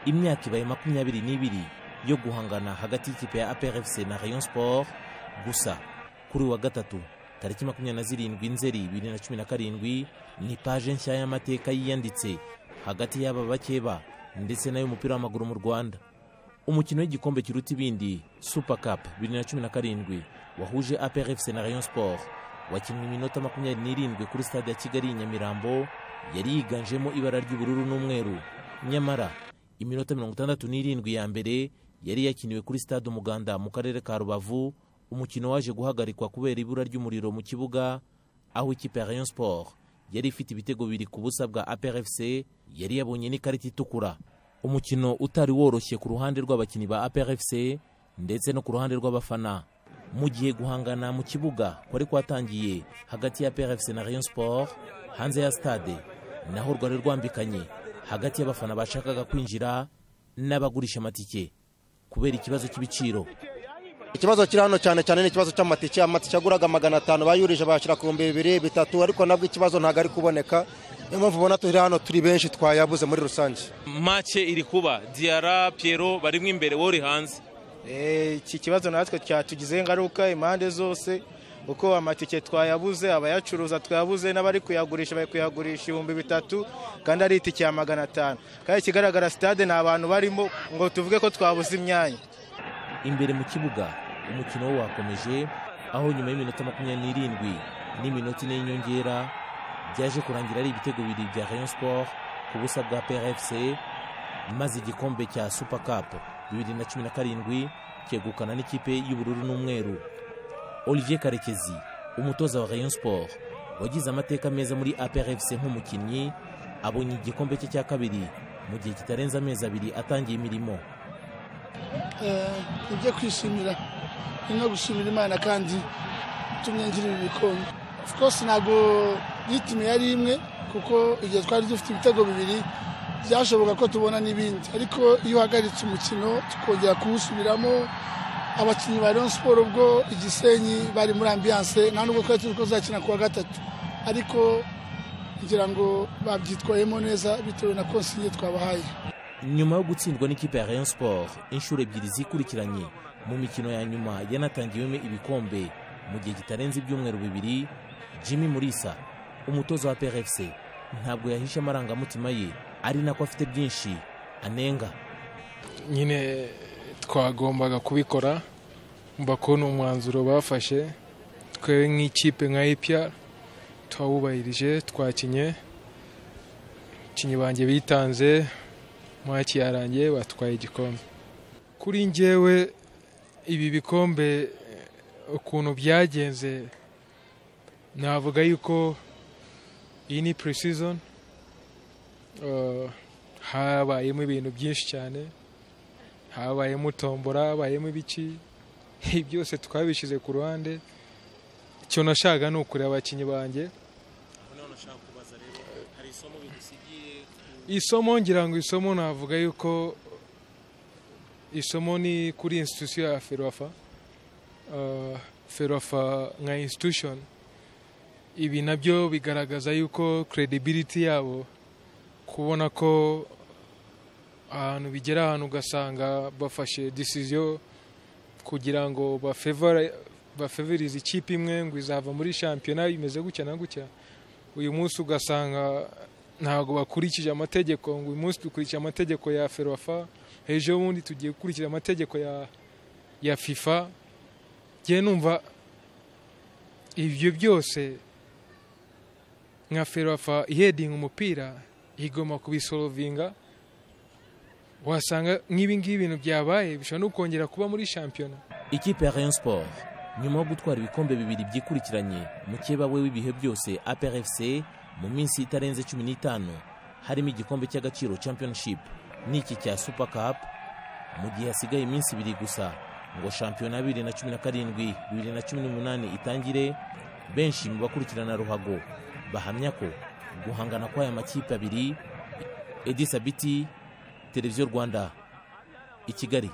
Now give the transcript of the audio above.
imyaka ibaye makumyabiri n'ibiri yo guhangana hagati y'ikipe ya APRFC na Rayon Sport gusa kuri wa gatatu tariki makumyabiri na zirindwi nzeri bibiri na cumi na karindwi ni paje nshya y'amateka yiyanditse hagati y'aba bakeba ndetse n'ay'umupira w'amaguru mu rwanda umukino w'igikombe kiruta ibindi super cup bibiri na cumi na karindwi wahuje APRFC na Rayon Sport wakinwe iminota makumyabiri n'irindwi kuri stade ya kigali i nyamirambo yari yiganjemo ibara ry'ubururu n'umweru nyamara iminota mirongo itandatu n'irindwi ya mbere yari yakiniwe kuri stade umuganda mu karere ka rubavu umukino waje guhagarikwa kubera ibura ry'umuriro mu kibuga aho ikipe ya rayon sport yari ifite ibitego bibiri ku busa bwa aprfc yari yabonye n'ikarita itukura umukino utari woroshye ku ruhande rw'abakinnyi ba aprfc ndetse no ku ruhande rw'abafana mu gihe guhangana mu kibuga kwari kwatangiye hagati ya prfc na rayon sport hanze ya stade naho rwari rwambikanye hagati y'abafana bashakaga kwinjira n'abagurisha amatike kubera ikibazo cy'ibiciro ikibazo kiri hano cyane cyane ni ikibazo cy'amatike amatike aguraga magana atanu bayurije bayashyira ku bihumbi bibiri bitatu ariko nabwo ikibazo ntabwo ari kuboneka niyo mpamvu ubona turi hano turi benshi twayabuze muri rusange make iri kuba diyara piyero barimo imbere wowe uri hanze iki kibazo natwe cyatugize ingaruka impande zose uko amatike twayabuze abayacuruza twayabuze n'abari kuyagurisha bari kuyagurisha ibihumbi bitatu kandi ari itike ya magana atanu kandi ikigaragara sitade nta bantu barimo ngo tuvuge ko twabuze imyanya imbere mu kibuga umukino wo wakomeje aho nyuma y'iminota makumyabiri n'irindwi n'iminota ine y'inyongera byaje kurangira ari ibitego bibiri bya rayon sport ku busa bwa prfc maze igikombe cya super cup bibiri na cumi na karindwi cyegukana n'ikipe y'ubururu n'umweru olivier karekezi umutoza wa rayon sport wagize amateka meza muri aprfc nk'umukinnyi abonye igikombe cye cya kabiri mu gihe kitarenze amezi abiri atangiye imirimo ibyo kwishimira ni no gushimira imana kandi tumye ngira ibi bikombe of course ntabwo yitimi yari imwe kuko igihe twari dufite ibitego bibiri byashoboka ko tubona n'ibindi ariko iyo uhagaritse umukino tukongera kuwusubiramo abakinnyi ba Rayon siporo ubwo igisenyi bari muri ambiyanse nta nubwo twari tuzi ko tuzakina ku wa gatatu ariko ngira ngo babyitwayemo neza bitewe na konsinye twabahaye nyuma yo gutsindwa n'ikipe ya rayon sport inshuro ebyiri zikurikiranye mu mikino ya nyuma yanatangiwemo ibikombe mu gihe kitarenze ibyumweru bibiri jimmy murisa umutoza wa prfc ntabwo yahishe amarangamutima ye ari nako afite byinshi anenga nyine twagombaga kubikora mbakubona umwanzuro bafashe twe nk'ikipe nka ipya twawubahirije twakinye abakinnyi banjye bitanze mwaki yarangiye batwaye igikombe kuri ngewe ibi bikombe ukuntu byagenze navuga yuko iyi ni pre-season habayemo ibintu byinshi cyane habayemo tombora habayemo ibiki byose twabishyize ku ruhande icyo nashaka ni ukureba abakinnyi banjye isomo ngira ngo isomo navuga yuko isomo ni kuri institusiyo ya ferofa ferofa nka institushoni ibi nabyo bigaragaza yuko credibility yabo kubona ko ahantu bigera ahantu ugasanga bafashe disiziyo kugira ngo bafeverize ikipe imwe ngo izava muri shampiyona bimeze gutya na gutya uyu munsi ugasanga ntabwo bakurikije amategeko ngo uyu munsi dukurikije amategeko ya ferofa ejo bundi tugiye gukurikira amategeko ya ya fifa ngiye numva ibyo byose nka ferofa ihedinga umupira igomba kubisorovinga wasanga nk'ibingibi ibintu byabaye bishobora no kongera kuba muri shampiyona ikipe ya rayon sport nyuma yo gutwara ibikombe bibiri byikurikiranye mukeba we w'ibihe byose aprfc mu minsi itarenze cumi n'itanu harimo igikombe cy'agaciro championship n'iki cya super cup mu gihe hasigaye iminsi ibiri gusa ngo shampiyona bibiri na cumi na karindwi bibiri na cumi n'umunani itangire benshi mu bakurikirana ruhago bahamya ko guhangana kw'aya makipe abiri edisa biti televiziyo rwanda i kigali